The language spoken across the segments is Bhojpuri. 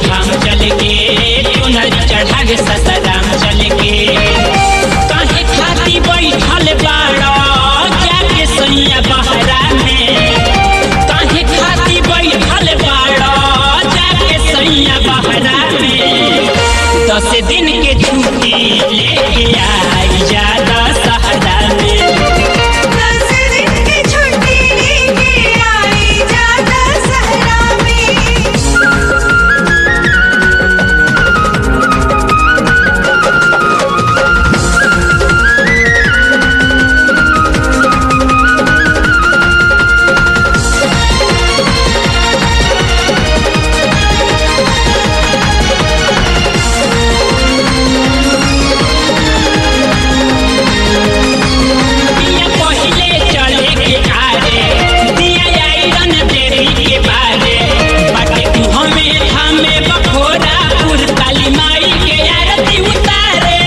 धाम चल के चुनरी चढ़ा के ससराम चल के काहे खाती बैठल बाड़ा जाके सैया बहरा में काहे खाती बैठल बाड़ा जाके सैया बहरा में दस दिन के छुट्टी लेके आई जा दशहरा में दस दिन की छुट्टी लेके आई जाता सहरा में दिया पहिले चले के आरे दिया आइरन देवी के बारे बाटे मुँह में थामे बखोरा पुर काली माई के आरती उतारे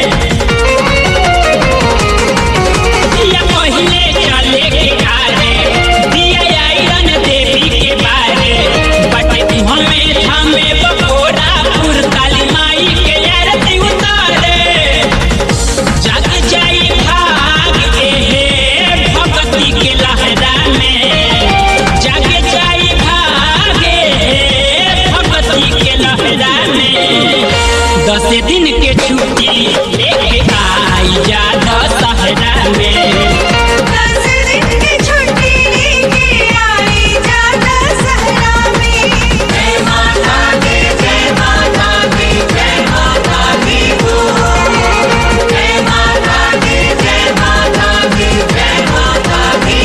दिया पहिले चले के आरे दिया आइरन देवी के बारे बाटे मुँह में थामे बखोरा पुर काली माई के आरती उतारे जग जाई भाग एहे भगती के लहरा में जग जाई भाग एहे भगती के लहरा में दस दिन के छुट्टी लेके आई जा दशहरा में दस दिन की छुट्टी लेके आई जाता सहरा में जय माता दी जय माता दी जय माता दी बोल जय माता दी जय माता दी जय माता दी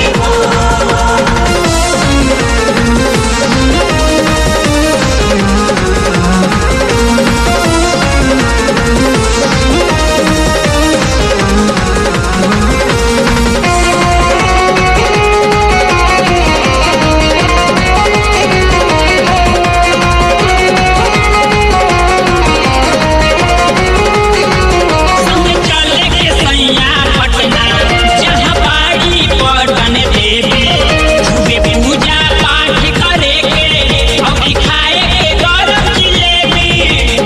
बोल संग चले के सैया पटना जहाँ बाड़ी पटन देवी खूबे पूजा पाठ करे के और खाए के गरम जिलेबी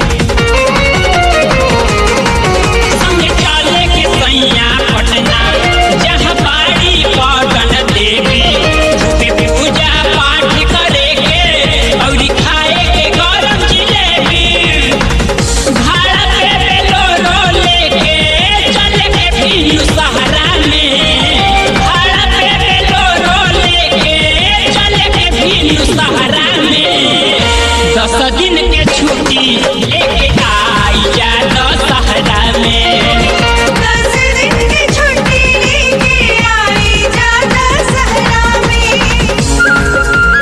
संग चले के सैया पटना जहाँ बाड़ी पटन देवी खूबे पूजा पाठ करे के और खाए के गरम जिलेबी भाड़ा पे बेलोरो लेके चले के फिर सहारा में भाड़ा पे बेलोरो लेके चले के फिर सहारा में दस दिन के छुट्टी लेके आई जा दशहरा में दस दिन की छुट्टी लेके आई जाता सहरा में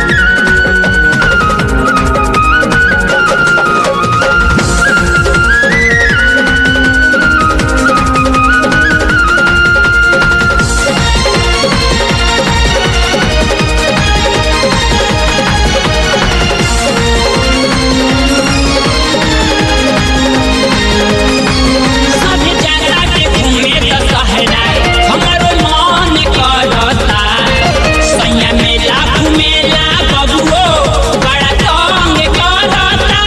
सब जाता के घूमे दशहरा हमरो मन करता सैया मेला घूमेला बबुओ बड़ा तंग करता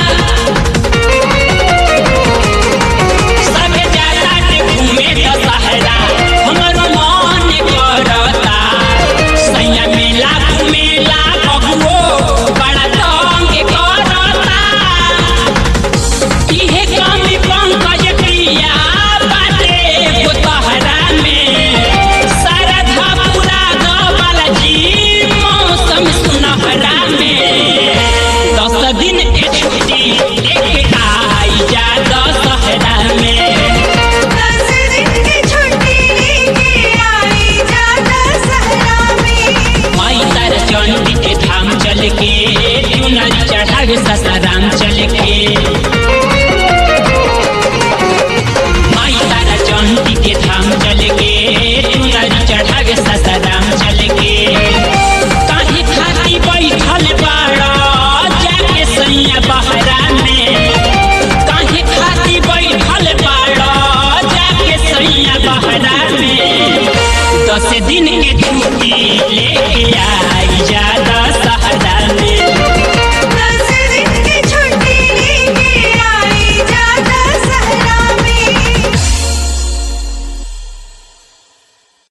सब जाता के घूमे दशहरा हमरो मन करता सैया मेला घूमेला बबुओ बड़ा तंग करता इहे कमी पंकज प्रिया बाटे गोतहरा में शारदा पूरा गबल जी मौसम सुनहरा में दस दिन के छुट्टी लेके आई जा दशहरा में दस दिन की छुट्टी लेके आई जाता सहरा में माई तार चंडी के धाम चल के चुनरी चढ़ा के ससाराम चल के